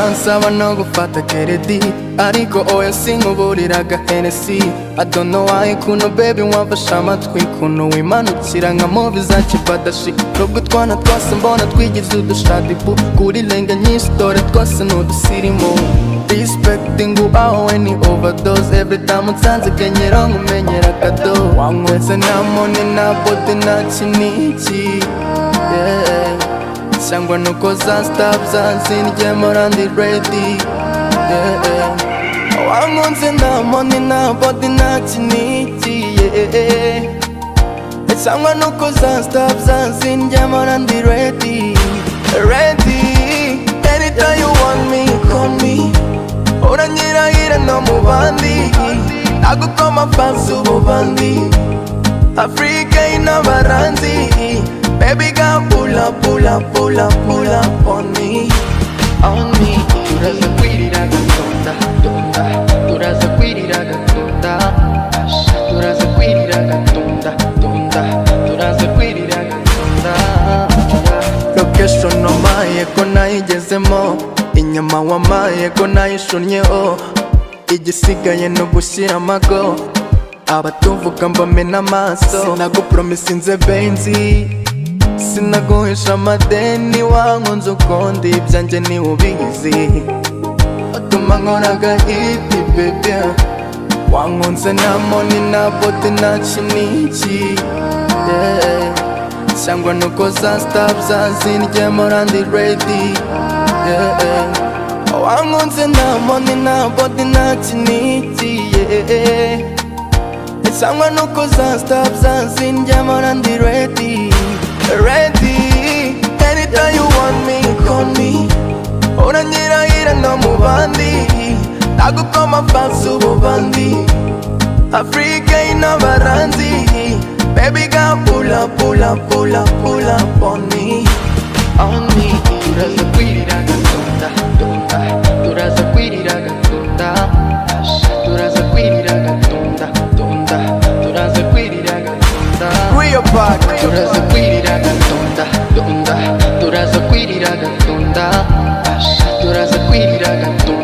gusaba no gufata keredi ariko oya sinkuburira gahenesi adono waye kuno bebi wamfashe amatwi kuno wimanukira nka movi za kipadashi nubwo utwana twose mbona twigize udushadibu kuri lenga nyinshi dore twose ni udusirimu respecting ubawe ni overdose every time unsanze kenyera nkumenyera akado wanywetse nta mone na bote nta kiniki yeah. cyangwa nuko zanstab zansindyemo randi redi wankunze nta moni nta bodi nta kinigiye cyangwa nuko zanstab zansindyemo randi redi redi anytime you want me call me uranyirahira no mu bandi nagukoma fansi ububandi afurika y'inabaranzi Baby girl, pull up, pull up, pull up, pull up on me, on me. turazakwiriragatunda tunda turazakwiriragatunda asha turazakwiriragatunda tunda turazakwiriragatunda location omaye ko nayigezemo inyama wamaye ko nayishunnyeho igisigaye ni ugushyira amago abatuvuga mbamena amaso sinagupromisa inzebenzi sinaguhisha amadeni wankunze ukundi ibyanjye niwe ubizi utuma nkora agahiti bebe wankunze nta moni nta bote nta kiniki yeah. cyangwa nuko za stab zazindyemo randi redi yeah. wankunze nta moni nta bote nta kiniki yeah. cyangwa nuko za stab zazindyemo randi redi ready Anytime you want me, call me Uranyirahira no mu bandi Nagukoma fansi ububandi Africa y'inabaranzi Baby girl, pull up, pull up, pull up, pull up on me On me Turaza kwirira gatunda, tunda Turaza kwirira gatunda Turaza kwirira gatunda, tunda Turaza kwirira gatunda Real part Turaza kwirira gatunda tunda turaza kwirira gatunda turaza kwirira gatunda